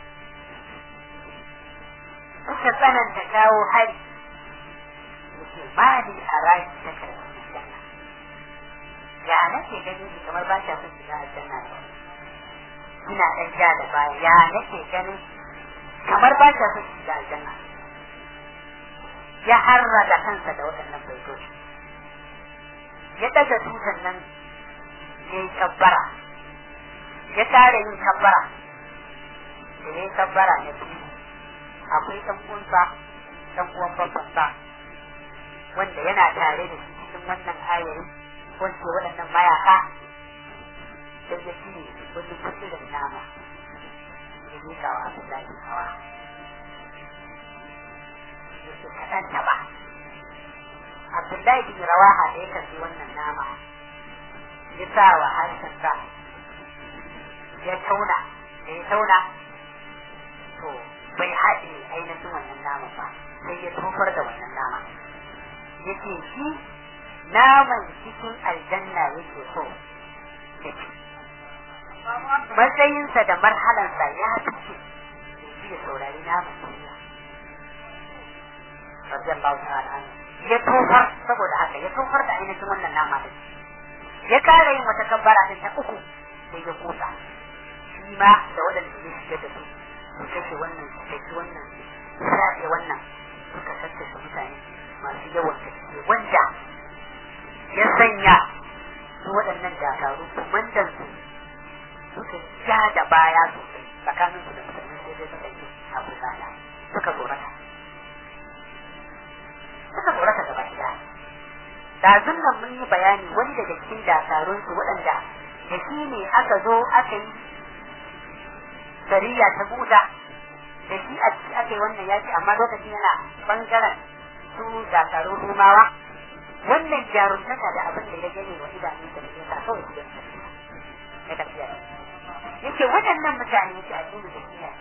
suka tsananta kawo hari yake ba ni a rashi ta karfi aljanna ya nake gani shi kamar ba ta son shiga aljanna ne ina ɗan ja da baya ya nake ganin kamar ba ta son shiga aljanna ya harra da kansa da waɗannan baitoci ya ɗaga tutan nan ya yi kabbara ya tare yin kabbara da ya yi kabbara na biyu akwai ɗan uwansa ɗan uwan babbansa wanda yana tare da shi cikin wannan ayarin wanda waɗannan mayaka sai ya ci wani kusurin nama ya miƙa wa Abdullahi hawa ya ce kaɗan taɓa Abdullahi bin Rawaha da ya karɓi wannan nama ya sa wa harshensa ya tauna da ya tauna to bai haɗe ainihin wannan nama ba sai ya tofar da wannan nama ya ce shi naman cikin aljanna yake so ya ci matsayinsa da marhalansa ya fice ya saurari naman duniya radiyallahu ta'ala anhu ya tofar saboda haka ya tofar da ainihin wannan nama din ya kara yin wata kabbara din ta uku sai ya kusa shi ma da waɗanda suke shige da su su kashe wannan su kashe wannan su shafe wannan suka sassasa mutane masu yawan gaske wanda ya sanya su waɗannan dakaru kumandan su suka ja da baya sosai tsakanin su da mutane sai dai suka yi abu zana suka tsorata suka tsorata gaba ɗaya da nan mun yi bayani wani daga cikin dakarun su waɗanda da shi ne aka zo aka yi sariya ta buda da shi a ciki aka yi wannan yaki amma lokacin yana bangaren su dakarun rumawa wannan jaruntaka da abin da ya gane wa idanun da ya sa kawai su ya tafiya yake waɗannan mutane yake a cikin da kiyaye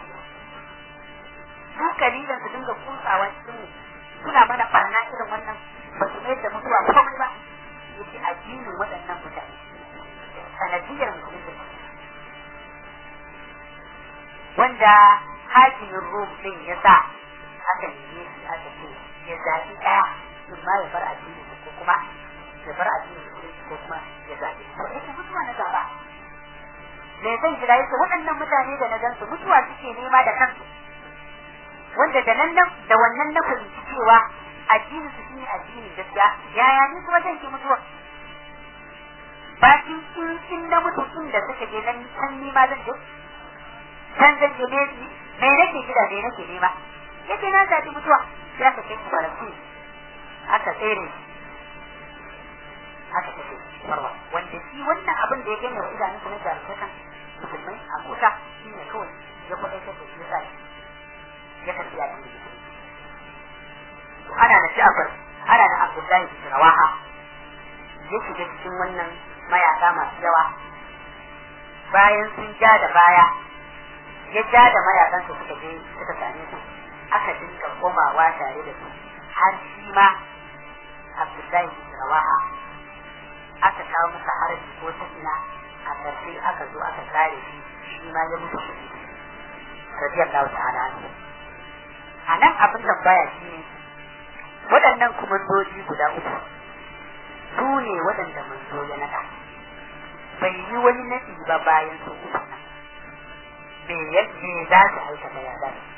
su kalilan su dinga kutsawa cikin mu suna mana barna irin wannan ba su mai da mutuwa komai ba yake addinin waɗannan mutane sanadiyar musulunci wanda hakimin rum din ya sa aka neme shi aka ce ya zaɓi ɗaya in ma ya bar addini ko kuma ya bar addini ko kuma ya zaɓi to yake mutuwa na gaba me zan jira yake waɗannan mutane da na gansu mutuwa suke nema da kansu wanda da nan da wannan na fahimci cewa addini su shine addinin gaskiya yaya ni kuma zan ki mutuwa bakin in in na mutu inda suka je nan can ni ma zan je can zan je me me nake gida me nake nema yake na zaɓi mutuwa sai aka kai faransi aka tsere aka tafi farwa wanda shi wannan abin da ya gane wa idanunsa na jarumtakan musulmai a kusa shi ne kawai ya kwaɗaitar da shi sa ya tafi ya ɗin ana da Ja'far ana da Abdullahi bin Rawaha ya shiga cikin wannan mayaka masu yawa bayan sun ja da baya ya ja da mayakan su suka je suka same su aka dinga komawa tare da su har shi ma Abdullahi bin Rawaha aka kawo masa haraji ko sakina a ƙarshe aka zo aka kare shi shi ma ya mutu shi radiyallahu ta'ala a nan abin tambaya shi ne waɗannan kumandoji guda uku su ne waɗanda manzo ya naɗa bai yi wani naɗi ba bayan su uku nan me ya me za su aikata ya za su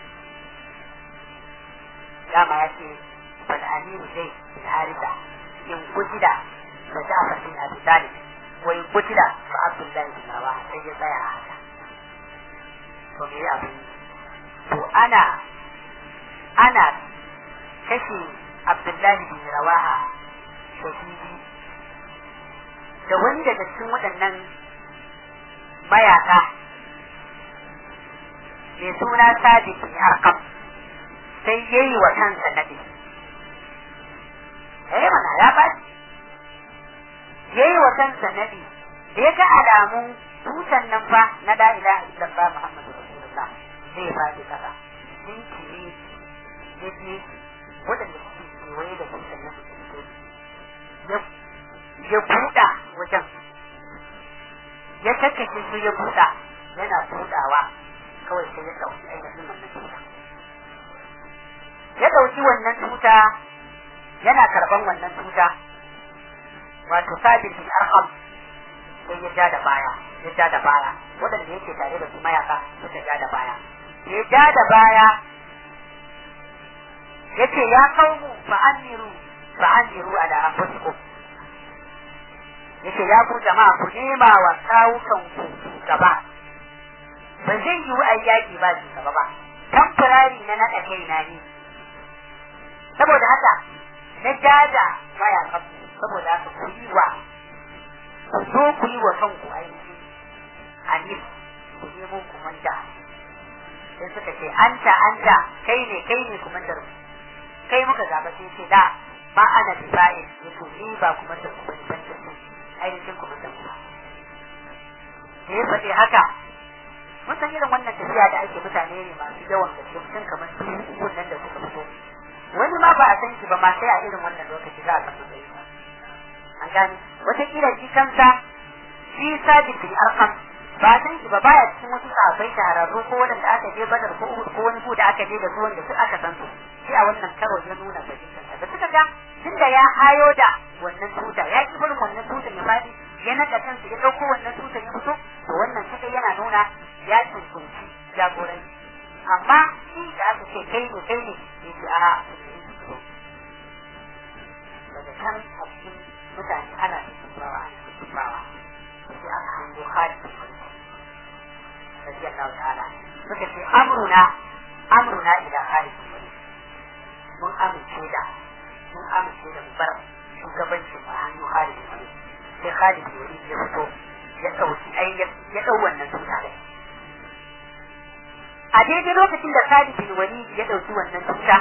dama ya ce bal amiru zai bin harisa in kutida fa ja'far bin abi talib wa in kutida fa abdullahi bin rawaha sai ya tsaya a haka to me abin to ana ana kashe abdullahi bin rawaha shahidi da wani daga cikin waɗannan mayaka mai suna sabit bin arkam sai ya yi wa kansa naɗi eh mana ya faɗi ya yi wa kansa naɗi da ya ga alamun tutan nan fa na la ilaha illallah muhammadu rasulullah zai faɗi kasa jinkiri ya je waɗanda suke kewaye da tutan nan ya buɗa wajen ya kakkashe su ya buɗa yana buɗawa kawai sai ya ɗauki ainihin wannan tuta ya ɗauki wannan tuta yana karɓan wannan tuta wato sabit bin arham sai ya ja da baya ya ja da baya waɗanda yake tare da su mayaka suka ja da baya ya ja da baya yace ya kaumu fa amiru fa amiru ala anfusikum yace ya ku jama'a ku nema wa kawukan ku gaba ba zai yi wa ayyaki ba shi gaba ba tamfurari na naɗa kaina ne saboda haka na jaja mayakan saboda haka ku yi wa ku zo ku yi wa kanku aiki anif ku nemo ku manta sai suka ce anta anta kai ne kai ne kumandar mu kai muka zaba sai ce da ba ana bifa'in yato ni ba kumandar ku bane ban da ainihin kumandar ku da ya faɗi haka mun san irin wannan tafiya da ake mutane ne masu yawan gaske mutum kamar su nan da suka fito wani ma ba a san shi ba ma sai a irin wannan lokaci za a san matsayi an gane wataƙila shi kansa shi sabit bin arqam ba san shi ba baya cikin wasu sahabbai shahararru ko wanda aka je badar ko ko wani ku da aka je da su wanda su aka san su sai a wannan karo ya nuna bajinta da suka ga tunda ya hayo da wannan tuta ya ki barin wannan tuta ya fadi ya naga kansa ya dauko wannan tuta ya fito to wannan kadai yana nuna ya tsuntunci jagoranci amma shi da aka ce kai ne kai ne ya ce a daga kan a cikin mutane ana tsubawa ana tsubawa sai aka hango hali radiyallahu ta'ala suka ce amruna amruna ila hali mun amince da mun amince da mu bar shugabancin mu hannu hali sai hali ya fito ya dauki ai ya dau wannan tuta da a daidai lokacin da Khalid bin Walid ya dauki wannan tuta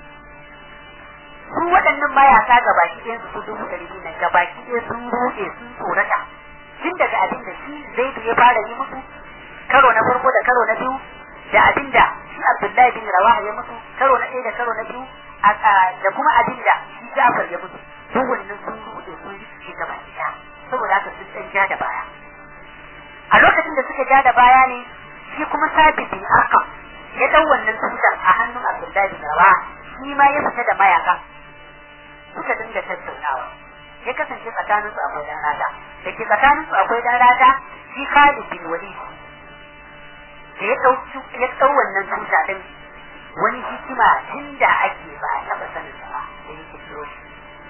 su waɗannan mayaka gabaki ɗayan su dubu ɗari biyu nan gabaki ɗaya sun ruɗe sun tsorata tun daga abin da shi zai ya fara yi musu karo na farko da karo na biyu da abin da shi Abdullahi bin Rawaha ya musu karo na ɗaya da karo na biyu da kuma abin da shi Ja'far ya musu duk wannan sun ruɗe sun shi gabaki ɗaya saboda haka sun ɗan ja da baya a lokacin da suka ja da baya ne shi kuma sabit bin arqam ya dau wannan tutar a hannun Abdullahi bin Rawaha shi ma ya fita da mayaka suka dinga tattaunawa ya kasance tsakanin su akwai dan rata da ke tsakanin su akwai dan rata shi Khalid bin Walid da ya dau ya dau wannan tuta din wani hikima tunda ake ba a taba sanin sa ba da yake kiro shi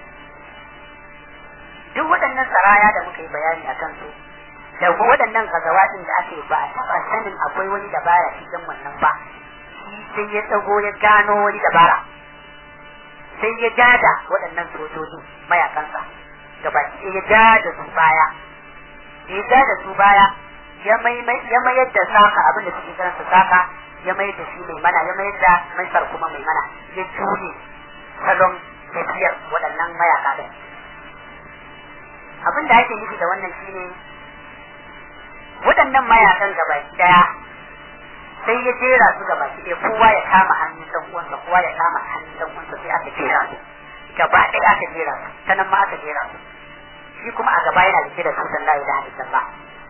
duk waɗannan saraya da muka yi bayani a kan su da waɗannan gazawatin da ake ba a taɓa sanin akwai wani dabara cikin wannan ba shi sai ya tsago ya gano wani dabara sai ya jada waɗannan sojoji mayakansa gabaki ya jada su baya ya jada su baya ya mayar da saka abin da suke kiransa saka ya mayar da shi mai mana ya mayar da maisar kuma mai mana ya juye salon tafiyar waɗannan mayaka ɗin abin da ake nufi da wannan shine waɗannan mayakan gabaki daya sai ya jera su gabaki ɗaya kowa ya kama hannun dan uwansa kowa ya kama hannun dan uwansa sai aka jera su gaba ɗaya aka jera su ta nan ma aka jera su shi kuma a gaba yana rike da tutan la ilaha illallah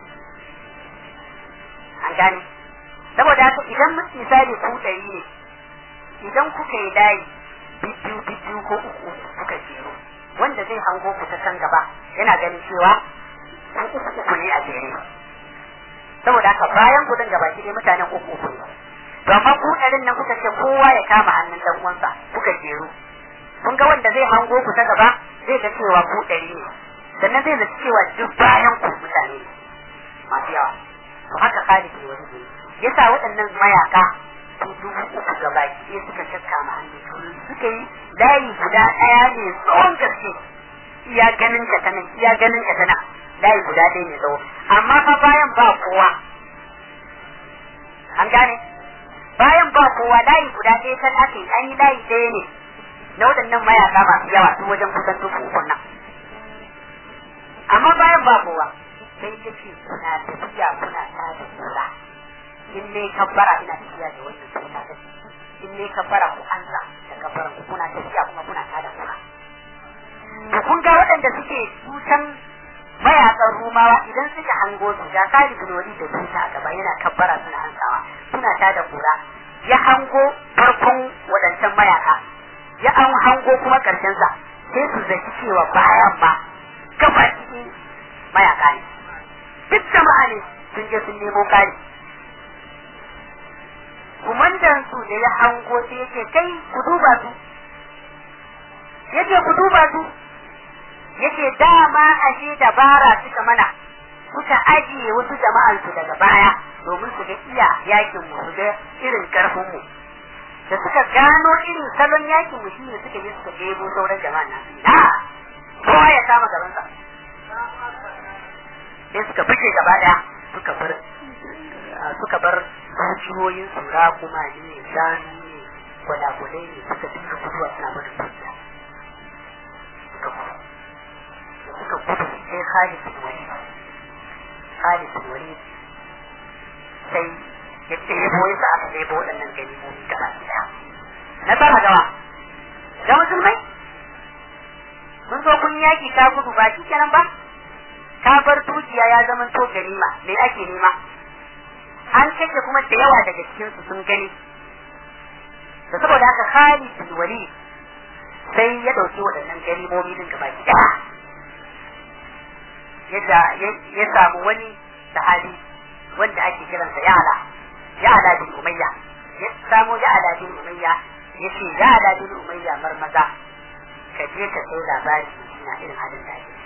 an gane saboda haka idan misali ku ɗari ne idan kuka yi layi bibbiyu bibbiyu ko uku kuka jero wanda zai hango ku ta can gaba yana ganin cewa ku uku uku ne a jere saboda haka bayan kudin gaba ki dai mutanen uku uku ne to amma ku ɗarin nan kuka ce kowa ya kama hannun dan uwansa kuka jeru kun ga wanda zai hango ku ta gaba zai ga cewa ku ɗari ne sannan zai zaci cewa duk bayan ku mutane ne masu yawa to haka Khalid ne wani ne yasa waɗannan mayaka su dubu uku gaba ki suka kakkama hannun suka yi layi guda ɗaya ne tsawon gaske iya ganin ka ta nan iya ganin ka ta nan layi guda ɗaya ne tsawo amma fa bayan ba kowa an gane bayan ba kowa layi guda ɗaya kan ake an yi layi ɗaya ne na waɗannan mayaka masu yawa su wajen kusan dubu uku nan amma bayan ba kowa sai ya ce kuna tafiya kuna ta da kula in ne kabbara ina tafiya da wannan suna da in ne kabbara ku ansa da kabbara ku kuna tafiya kuma kuna ta da kula to kun ga waɗanda suke tutan mayakan rumawa idan suka hango su ga kali binoli da tuta a gaba yana kabbara suna ansawa suna ta da kura ya hango farkon waɗancan mayaka ya an hango kuma karshen sa sai su zaki cewa bayan ma gaba cikin mayaka ne duk jama'a ne sun je sun nemo kari kumandan su da ya hango sai yake kai ku duba su yake ku duba su yake dama ashe dabara suka mana suka ajiye wasu jama'ar su daga baya domin su ga iya yakin mu su ga irin karfin mu da suka gano irin salon yakin mu shine suka yi suka ɗebo sauran jama'a na na kowa ya kama gaban sa sai suka fice gaba daya suka bar suka bar dukiyoyin su kuma ne shanu ne gwalagwalai ne suka dinga guduwa suna barin dukiya suka gudu suka gudu sai Khalid bin Walid Khalid bin Walid sai ya ɗebo ya sa aka ɗebo waɗannan ganimomi gaba ɗaya na fara gawa da musulmai mun zo kun yaki ka gudu ba shi kenan ba ka bar dukiya ya zama to ganima me ake nema an kashe kuma da yawa daga cikin su sun gani da saboda haka Khalid bin Walid sai ya dauki waɗannan ganimomi din gaba ki yadda ya samu wani sahabi wanda ake kiransa Ya'la Ya'la bin Umayya ya samu Ya'la bin Umayya yace Ya'la bin Umayya marmaza ka je ka kai labari na irin halin da ake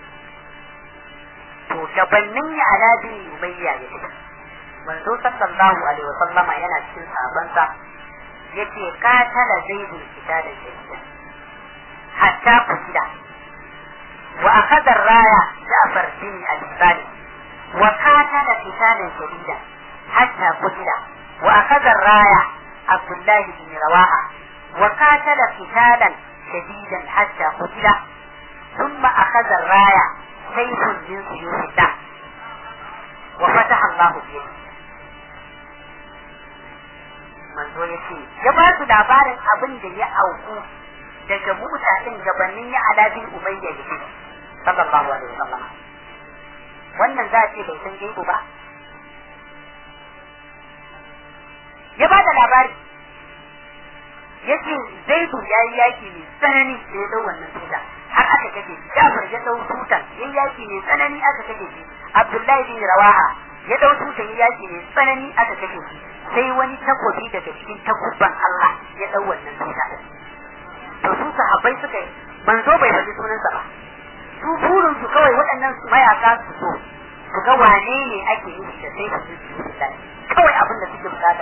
to gabanin Ya'la bin Umayya ya ce manzo sallallahu alaihi wasallama yana cikin sabansa yace qatala zaidul kitala shadida hatta kutila wa akhadha ar-raya Ja'far bin Abi Talib wa qatala qitalan shadida hatta kutila wa akhadha ar-raya Abdullah bin Rawaha wa qatala qitalan shadidan hatta kutila ثم أخذ الراية سيف من سيوف الله وفتح الله بيده manzo ya ce ya ba su labarin abin da ya auku daga mutanen gabanin ya alabin umayya ya ce sallallahu alaihi wasallam wannan za a ce bai san gaibu ba ya ba da labari ya ce zaidu ya yi yaki mai tsanani da ya dau wannan tuta har aka kashe shi jafar ya dau tutan ya yi yaki mai tsanani aka kashe shi abdullahi bin rawaha ya dau tutan ya yaki mai tsanani aka kashe shi sai wani takobi daga cikin takubban Allah ya dau wannan tuta to su sahabbai suka yi manzo bai faɗi sunansa ba su burin su kawai waɗannan su mayaka su so su ga wane ne ake yi da sai su ji kawai abin da suke bukata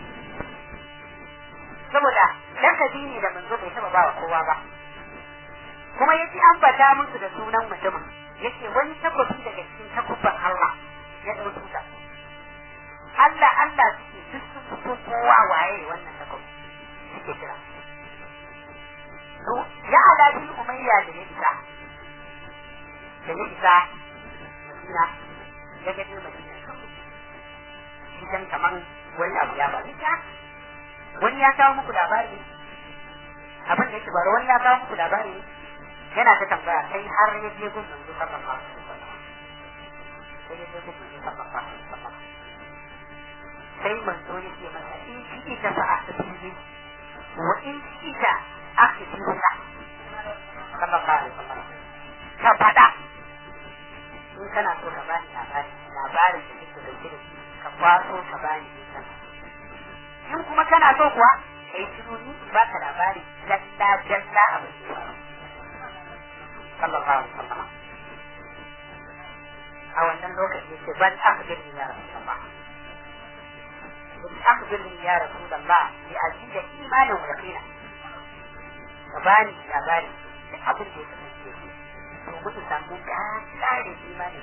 saboda lakabi ne da manzo bai taba bawa kowa ba kuma yace an bata musu da sunan mutumin yace wani takobi daga cikin takubban Allah ya dau tuta Allah Allah suke duk sun fito kowa waye wannan takobi suke kira to ya ala bin umayya da ya isa da ya isa Madina ya ga Madina idan kaman wani abu ya faru wani ya kawo muku labari abin da yake baro wani ya kawo muku labari yana ta tambaya sai har ya je gun manzo sallallahu alaihi wasallam sai ya je gun manzo sallallahu alaihi wasallam sai manzo ya ce masa in shi ita fa asbihi wa in shi ita akhbiruka sallallahu alaihi wasallam ka fada in kana so ka bani labari labarin da kake dauke da shi ka kwaso ka bani in kuma kana so kuwa kai shiru ni in baka labari jalla jalla abin da ya sallallahu alaihi wasallam a wannan lokaci yace ban akhbirni ya rasulullah in akhbirni ya rasulullah bi aziza imanin wa yaqina ka bani labari duk abin da ya kasance to mutu samu ƙarin imanin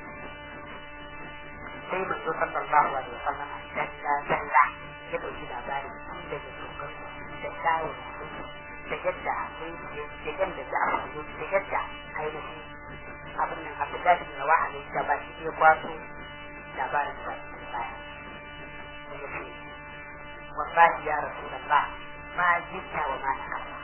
sai manzo sallallahu alaihi wasallam dalla dalla ya ɗauki labarin tun daga dokar da kayan da yadda akwai da yadda za a fito da yadda ainihin abin nan abu da shi na wa'ala da ba shi ya kwaso labarin ba shi baya da ya ce wallahi ya rasu da ba ma jinta wa ma na kasa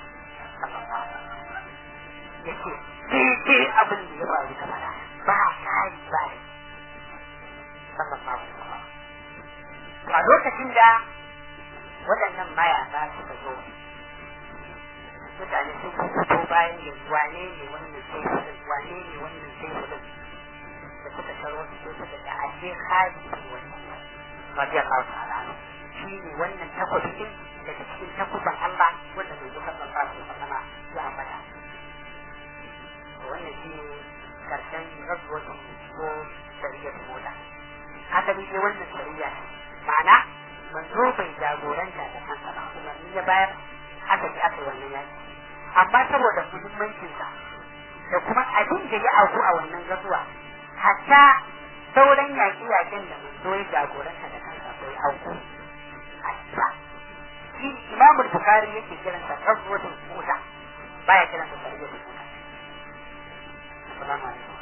ya ce daidai abin da ya faru da mana ba kari ba ne sallallahu alaihi wasallam a lokacin da waɗannan mayaka suka zo mutane sun fito bayan yin wane ne wannan sai hudun wane ne wannan sai hudun da suka taro su sai suka ga ashe hali ne wannan radiyallahu ta'ala shi ne wannan takwabi din daga cikin takuban Allah wanda bai zuka sallallahu alaihi wasallam ya ambata wannan shi ne karshen rabuwar ko sariyar mota haka ne wannan sariya ma'ana manzo bai jagoranta da kansa ba umarni ya bayar aka ji aka wannan yaki amma saboda muhimmancinsa da kuma abin da ya auku a wannan gazuwa hatta sauran yaƙi-yaƙin da manzo ya jagoranta da kansa bai auku a ba shi imamul bukari yake kiransa gazuwatul musa baya kiransa sarjatul musa assalamu alaikum